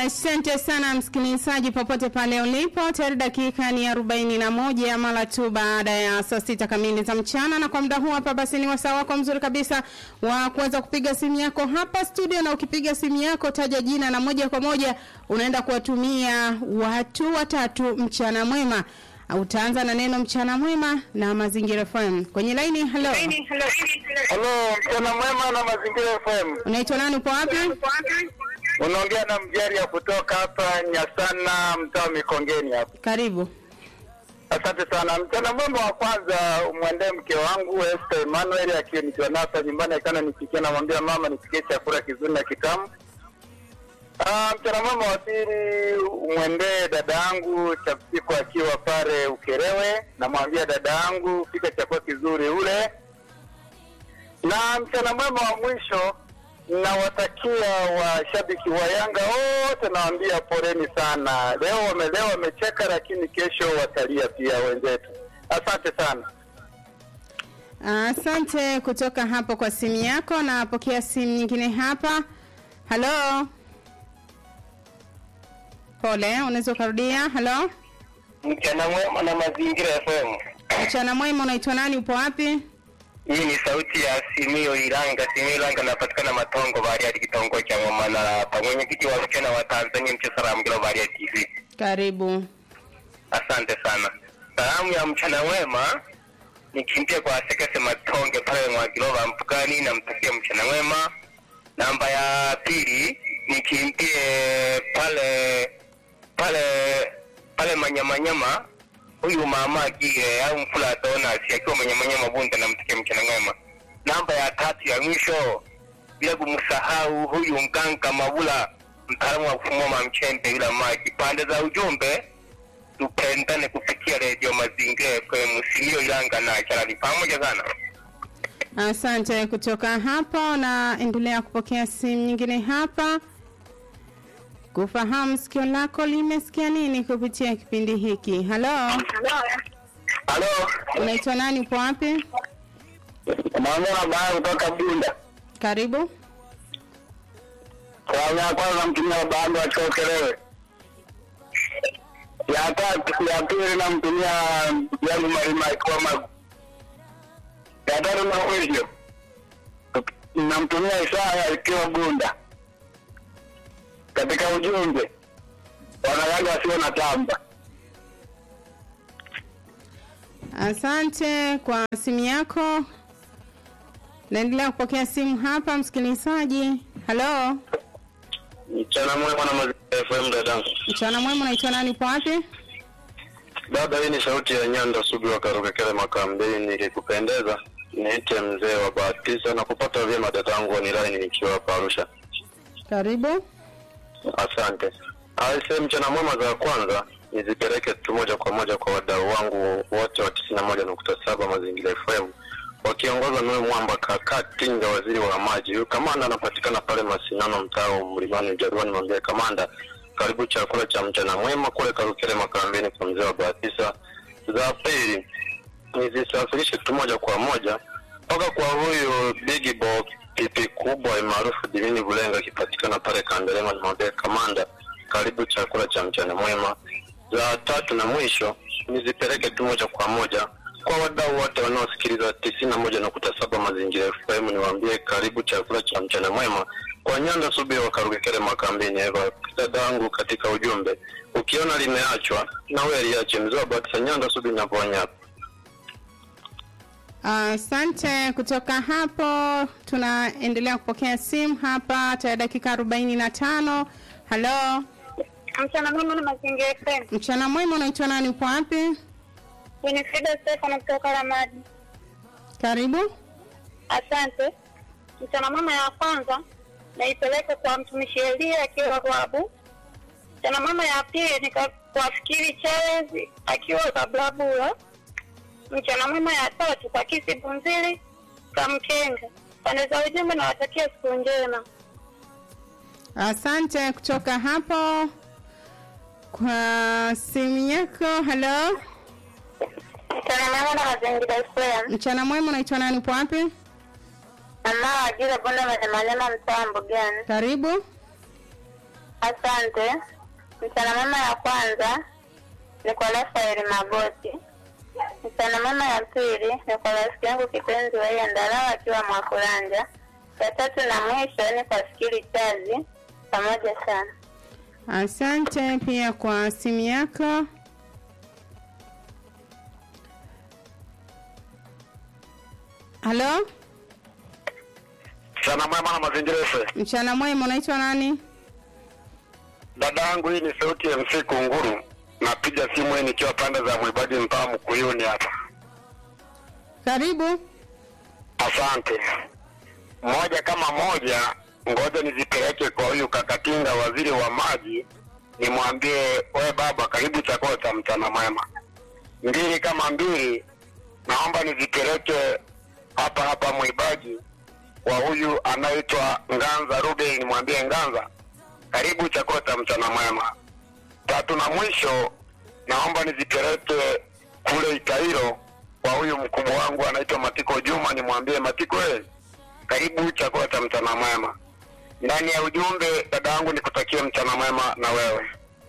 Asante sana msikilizaji, popote pale ulipo, tayari dakika ni arobaini na moja mara tu baada ya saa sita kamili za mchana, na kwa muda huu hapa basi ni wasaa wako mzuri kabisa wa kuweza kupiga simu yako hapa studio, na ukipiga simu yako taja jina na moja kwa moja unaenda kuwatumia watu watatu mchana mwema. Utaanza na neno mchana mwema na Mazingira FM kwenye laini. Hello, Halo, mchana mwema na Mazingira FM. unaitwa nani? Upo wapi? Unaongea na mjari ya kutoka hapa Nyasana, mtaa wa Mikongeni hapa. Karibu. Asante sana. Mchana mwema wa kwanza umwendee mke wangu Esther Emmanuel akiwa nikiwa nasa nyumbani, akana nipikia, namwambia mama nipikie chakula kizuri na kitamu. Ah, mchana mwema wa pili umwendee dada yangu Chapsiko akiwa pale Ukerewe, namwambia dada yangu pika chakula kizuri ule. Na mchana mwema wa mwisho nawatakia washabiki wa Yanga wote, nawaambia poleni sana. Leo wamelewa wamecheka, lakini kesho watalia pia wenzetu. Asante sana. Asante kutoka hapo kwa simu yako. Napokea simu nyingine hapa. Halo, pole, unaweza ukarudia? Halo, Mchana mwema na Mazingira FM. mchana mwema, unaitwa nani? Upo wapi? Hii ni sauti ya Simio Iranga. Simio Iranga napatikana Matongo Bariadi, kitongoji cha Ngoma, na hapa mwenyekiti wa vijana wa Tanzania Mchesara Mgilo Bariadi TV. Karibu. Asante sana. Salamu ya mchana mwema nikimbie kwa Sekese Matonge pale Mwagiloba Mpukani, namtakia mchana mwema. Namba ya pili nikimbie pale pale pale Manyamanyama, huyu mama Gire au Mfula Donas akiwa Manyamanyama Bunda, namtakia mchana mwema. Namba ya tatu ya mwisho bila kumsahau huyu mganga Mabula, mtaalamu wa kufumua mamchembe yule maji. Pande za ujumbe tupendane kupitia redio Mazingira FM, Simio Ilanga na Charali, pamoja sana. Asante kutoka hapo, na endelea kupokea simu nyingine hapa kufahamu sikio lako limesikia nini kupitia kipindi hiki. Halo, Halo, unaitwa nani? Upo wapi? naongea baya kutoka Bunda. Karibu. Salamu ya kwanza namtumia baba yangu akiwa Ukerewe. Ya tatu ya pili namtumia yangu Marima akiwa Magu. Ya tatu na mwisho namtumia Isaya akiwa Bunda. Katika ujumbe wanawake wasio na tamba. Asante kwa simu yako. Naendelea kupokea simu hapa, msikilizaji. Halo, Mchana mwema na Mazingira FM dadangu. mchana mwema, unaitwa nani? Upo wapi? Dada, hii ni sauti ya Nyanda Sugu wa Karukekele Makambini. Nikikupendeza niite mzee wa Batisa na kupata vyema dadangu online nikiwa hapa Arusha. Karibu. Asante. Aise, mchana mwema za kwanza nizipeleke tu moja kwa moja kwa wadau wangu wote wa tisini na moja nukta saba Mazingira FM wakiongozwa na huyu mwamba kaka Tinga, waziri wa maji. Huyu kamanda anapatikana pale Masinano, mtaa wa Mlimani Ujaruani. Mwambie kamanda, karibu chakula cha mchana mwema kule Karukele Makambini kwa mzee wa Batisa. Za pili nizisafirishe tu moja kwa moja mpaka kwa huyu Big Boy pipi kubwa maarufu Divini Bulenga akipatikana pale Kandelema. Nimwambie kamanda, karibu chakula cha mchana mwema. Za tatu na mwisho nizipeleke tu moja kwa moja kwa wadau wote wanaosikiliza tisini na moja nukta saba Mazingira FM, niwaambie karibu chakula cha mchana mwema kwa Nyanda Subi wa Karugekele Makambini. Eva dadangu, katika ujumbe, ukiona limeachwa na wewe liache. Mzee wa Batisa, Nyanda Subi naponya hapa. Asante. Kutoka hapo tunaendelea kupokea simu hapa tayari dakika arobaini na tano. Halo, Mchana mwema na Mazingira FM. mchana mwema, unaitwa nani? Upo wapi? Winifrida Stefano kutoka Ramadi. Karibu. Asante. Mchana mwema ya kwanza naipeleka kwa mtumishi Elia akiwa Rwabu. Mchana mwema ya pili nikawafikiri Charles akiwa Kablabula. Mchana mwema ya tatu kwa Kisi Bunzili Kamkenga. Pande za ujumbe nawatakia siku njema. Asante kutoka hapo kwa simu yako. Halo, Mchana mwema na Mazingira FM. mchana mwema, unaitwa nani? Upo wapi? Mama Ajira Bonda Manemalema mtaa Mbugani. Karibu. Asante. Mchana mama ya kwanza ni kwa Rafael Magoti. Mchana mama ya pili ni kwa rafiki yangu kipenzi wa yeye Ndalawa akiwa Mwakulanja. Ya tatu na mwisho ni kwa Fikiri Chazi. Pamoja sana. Asante pia kwa simu yako. Halo, Mchana mwema na mazingira FM. mchana mwema, unaitwa nani? Dada yangu, hii ni sauti ya MC Kunguru. Napiga simu hii nikiwa pande za Mwibadi mpaa Mkuyuni hapa. Karibu. Asante. Moja kama moja, ngoja nizipeleke kwa huyu Kakatinga, waziri wa maji, nimwambie we baba, karibu chakula cha mchana mwema. Mbili kama mbili, naomba nizipeleke hapa hapa Mwibaji kwa huyu anaitwa Nganza Ruben, nimwambie Nganza, karibu chakula cha mchana mwema. Tatu na mwisho, naomba nizipeleke kule Itairo kwa huyu mkubwa wangu anaitwa Matiko Juma, nimwambie Matiko, eh, karibu chakula cha mchana mwema. Ndani ya ujumbe, dada yangu, nikutakie mchana mwema na wewe.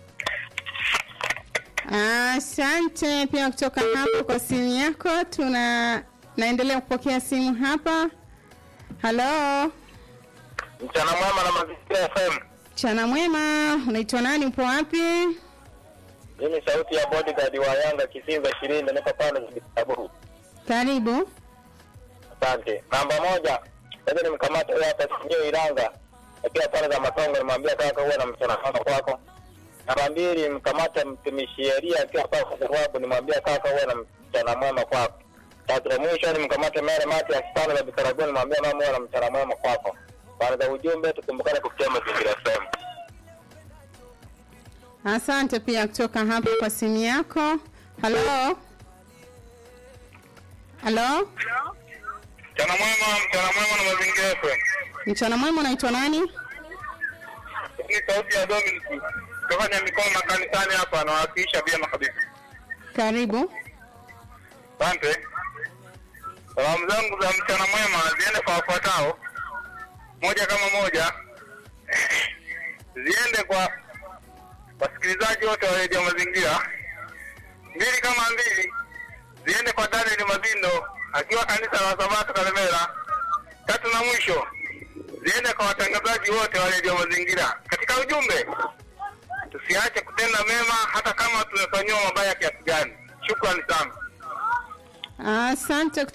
Asante pia kutoka hapo kwa simu yako. Tuna naendelea kupokea simu hapa. Halo, Mchana mwema na Mazingira FM. mchana mwema, unaitwa nani? Upo wapi? Hii ni sauti ya bodyguard wa Yanga Kisinza ishirini niko pale Kitaburu. Karibu. Asante. Namba moja, sasa nimkamata huyo hapa Sindio Iranga akiwa pale za Matongo, nimwambia kaka, huwe na mchana mwema kwako. Namba mbili, mkamata mtumishi Elia akiwa pale kwa sababu, nimwambia kaka, huwe na mchana mwema kwako. Tatu la mwisho ni mkamate Mere Mati akipanda za Bikaragoni, nimwambia mama, huwe na mchana mwema kwako. Baada za ujumbe, tukumbukane kupitia Mazingira FM. Asante pia kutoka hapo kwa simu yako. Halo, halo, Mchana mwema, mchana mwema na Mazingira FM. mchana mwema, unaitwa nani? Ni sauti ya Dominic kufanya mikono makanisani hapa, anawakilisha vyema kabisa. Karibu. Asante. Salamu zangu za mchana mwema ziende kwa wafuatao. Moja kama moja, ziende kwa wasikilizaji wote wa redio Mazingira. Mbili kama mbili, ziende kwa Daniel Mazindo akiwa kanisa la Sabato Kalemera. Tatu na mwisho, ziende kwa watangazaji wote wa redio Mazingira. Katika ujumbe, tusiache kutenda mema hata kama tumefanyiwa mabaya kiasi gani. Shukrani sana. Asante